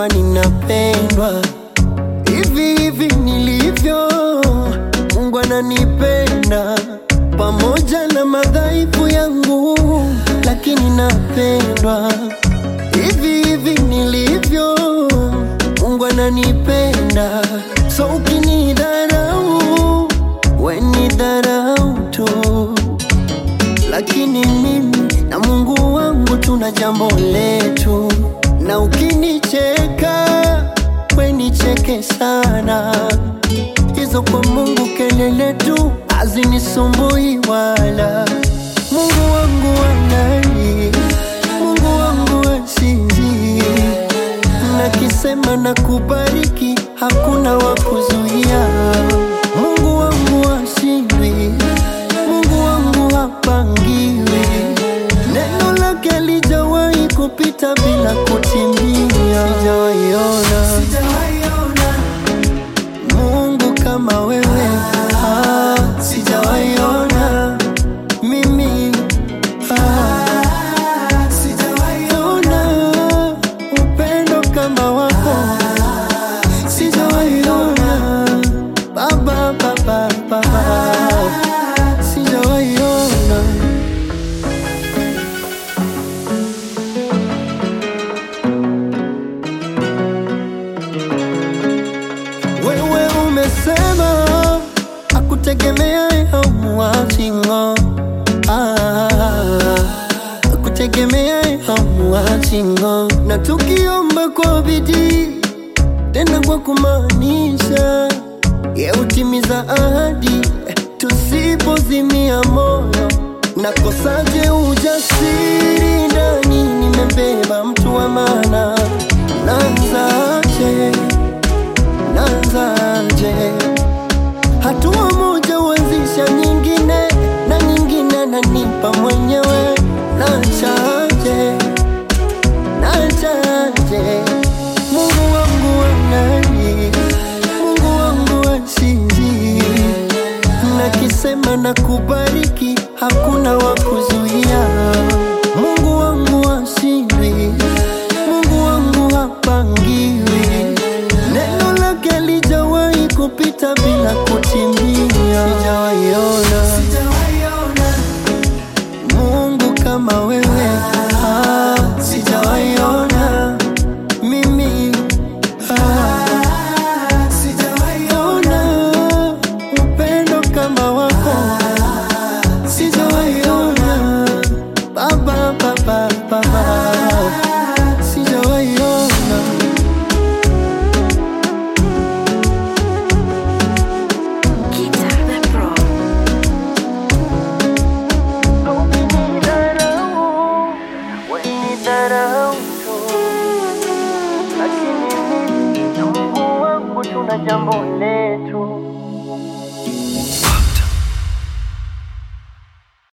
kwamba ninapendwa hivi hivi nilivyo. Mungu ananipenda pamoja na madhaifu yangu, lakini napendwa hivi hivi nilivyo. Mungu ananipenda, so ukinidharau we ni dharau tu, lakini mimi na Mungu wangu tuna jambo letu, na ukinicheka we nicheke sana, hizo kwa Mungu kelele tu hazinisumbui wala. Mungu wangu wanani, Mungu wangu wasizi, nakisema na kubariki, hakuna wa kuzuia. Mungu wangu washindwi, Mungu wangu hapangiwi, neno lake lijawahi kupita bila kutimia. Sijawaiona Mungu kama wewe, ah, sijawaiona mimi ah, sijawaiona upendo kama wako, sijawaiona baba, baba, baba, sijawaiona Wewe umesema akutegemea hamuachingo akutegemea hamuachingo, na tukiomba kwa bidii tena kwa kumaanisha, ye utimiza ahadi tusipozimia moyo. Nakosaje ujasiri ndani, nimebeba mtu wa maana, naanzaje? naanzaje? Hatua moja huanzisha nyingine na nyingine, nanipa mwenyewe. Nachaje, nachaje? Mungu wangu wanani, Mungu wangu wasizi, nakisema na kubariki, hakuna wa kuzuia. Mungu wangu washindwi, Mungu wangu hapangiwi, neno lake lijawahi kupita bila kutimia. Sijawaiona Mungu kama wewe, ah, sijawaiona mimi ah, sijawaiona upendo kama wako, sijawaiona baba, baba, baba, sijawaiona Guitar the Pro. Ukinidharau, we ni dharau tu, lakini mimi na Mungu wangu tuna jambo letu.